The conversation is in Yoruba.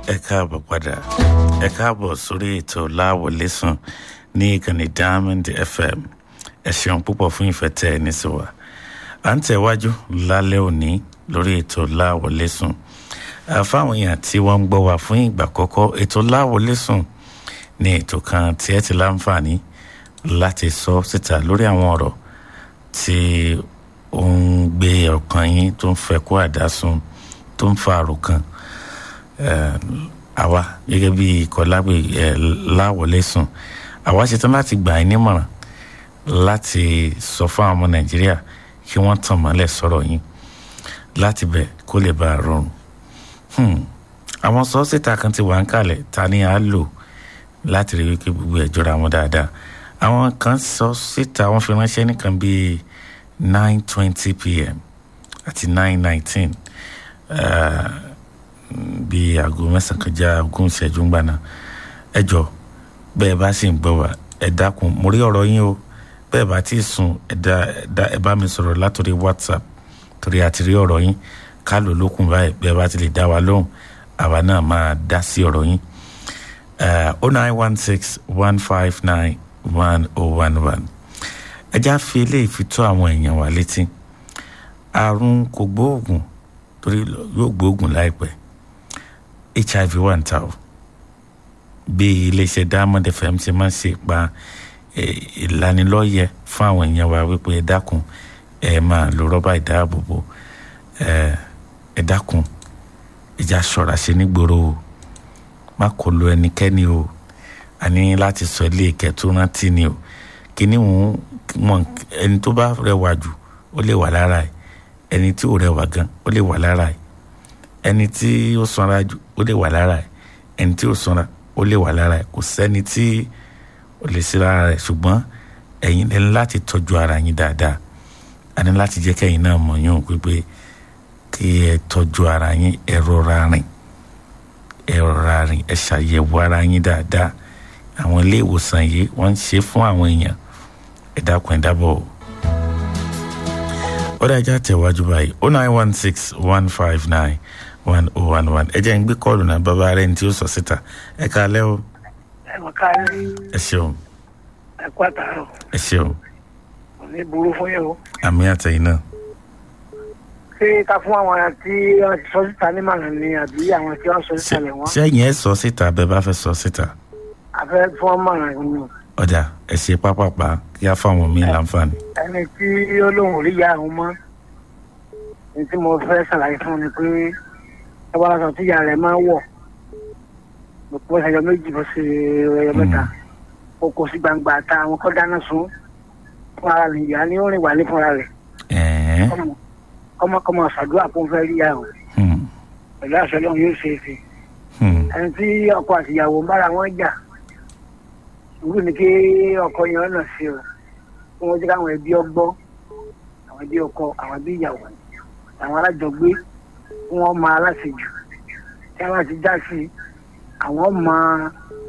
ẹ káàbọ̀ padà ẹ káàbọ̀ sórí ètò láwọlẹ́sùn ní ìkànnì diamond fm ẹ ṣeun púpọ̀ fún ìfẹ́ tẹ́ ẹ ní sí wa à ń tẹ̀wájú lálẹ́ òní lórí ètò láwọlẹ́sùn fáwọn èèyàn tí wọ́n ń gbọ́ wa fún ìgbà àkọ́kọ́ ètò láwọlẹ́sùn ní ètò kan tí ẹ ti láǹfààní láti sọ síta lórí àwọn ọ̀rọ̀ tí ó ń gbé ọkàn yín tó ń fẹ́ kó àdásùn tó ń fa àròkàn àwa gẹ́gẹ́ bí ìkọlágbè láwọlẹ́sùn àwa ṣetán láti gbà yín nímọ̀ràn láti sọ fún àwọn ọmọ nàìjíríà kí wọ́n tàn mọ́lẹ̀ sọ̀rọ̀ yín láti bẹ̀ kó lè bá a rọrùn àwọn sọ́ọ́sìtà kan ti wà ń kalẹ̀ ta ni a lò láti rí wípé gbogbo ẹ̀ jọra wọn dáadáa àwọn kan sọ síta wọ́n fi ránṣẹ́ nìkan bíi nine twenty pm àti nine nineteen bíi aago mẹ́sàn-án kọjá ogún ìṣẹ́jú ńgbà náà ẹ jọ bẹ́ẹ̀ bá sì ń gbọ́ wá ẹ dákun mo rí ọ̀rọ̀ yín o bẹ́ẹ̀ bá ti sùn ẹ dá ẹ bá mi sọ̀rọ̀ látòrí whatsapp torí àti rí ọ̀rọ̀ yín ká lò lókun báyìí bẹ́ẹ̀ bá ti lè dá wa lóhùn àwa náà máa dá sí ọ̀rọ̀ yín oh nine one six one five nine one oh one one ẹ já fi eléyìí fi tó àwọn èèyàn wa létí àrùn kò gbóògùn torí yóò gbóògùn láìpẹ́ hiv wà ń ta o bí iléeṣẹ́ diamond fm ṣe máa ń ṣe pa ìlanilọ́yẹ fún àwọn èèyàn wa wípé ẹ dákun ẹ máa lo rọ́bà ìdáàbòbò ẹ dákun ìjà ṣọ́ra ṣe nígboro o má kò lo ẹnikẹ́ni o a ní láti sọ ilé ìkẹ́ tó rántí ni o kíní wọn ẹni tó bá rẹwà jù ó lè wà lára ẹ ẹni tí ò rẹwà gan ó lè wà lára ẹ ẹni tí ó sanra jù ó lè wà lára ẹ ẹni tí ò sanra ó lè wà lára ẹ kò sẹ́ni tí ó lè sí lára rẹ ṣùgbọ́n ẹ̀yin ní láti tọ́jú ara yín dáadáa a ní láti jẹ́ kẹ́yìn náà mọ̀ yín pípé kí ẹ tọ́jú ara yín ẹ rọra rìn ẹ rọra rìn ẹ ṣàyẹ̀wò ara yín dáadáa àwọn ilé ìwòsàn yìí wọ́n ń ṣe fún àwọn èèyàn ẹ dákun ẹ dábọ̀ o. ó dájá tẹ̀wájú báyìí oh nine one six one five nine one oh one one ẹ jẹ́ ń gbé kọ́ọ̀lù náà bàbá rẹ̀ ní tí ó sọ síta ẹ káalẹ́ o. ẹ mọ̀ káalẹ́. ẹ ṣeun. ẹ kú àtàrọ̀. ẹ ṣeun. kò ní burú fún yẹn o. àmì àtẹ̀yìn náà. ṣé ká fún àwọn tí wọ́n ti sọ síta ní màrán ni àbí àwọn tí wọ́n sọ síta lẹ̀ wọ́n. sẹ́yìn ẹ sọ síta bẹ́ẹ̀ bá fẹ́ sọ síta. a fẹ́ fún ọmọ rẹ̀ ni. ọjà ẹ ṣe pápápá kí á fáwọn míì láǹfààní. ẹni tí ó lóun rí ìyá àwọn mọ́ ní tí mo fẹ́ ṣàlàyé fún ni pé ẹ wá lọ́sọ̀ tí ìyá rẹ̀ máa ń wọ̀ bó ṣe ẹyọ méjì bó ṣe ẹyọ mẹ́ta ó kó sí gbangba ta àwọn kọ́ dáná sun fún ara rẹ̀ ìyá ní ó rìn wà ní fúnra rẹ̀ kọ́mọkọ́mọ ṣàdúrà fún fẹ́ rí ìyá o pẹ̀lú àṣẹ lọ́run yóò ṣe é ṣe ẹni tí ọkọ àtìyàwó ń bára wọn jà sùúrù ni kí ọkọ yẹn ọ̀nà sí o kí wọ́n jẹ́ káwọn ẹbí ọgbọ́ àwọn ẹbí ọkọ àwọn ẹbí ìyàwó àwọn alájọgbé kí wọ́n máa aláṣejù tí wọ́n ti já sí àwọn máa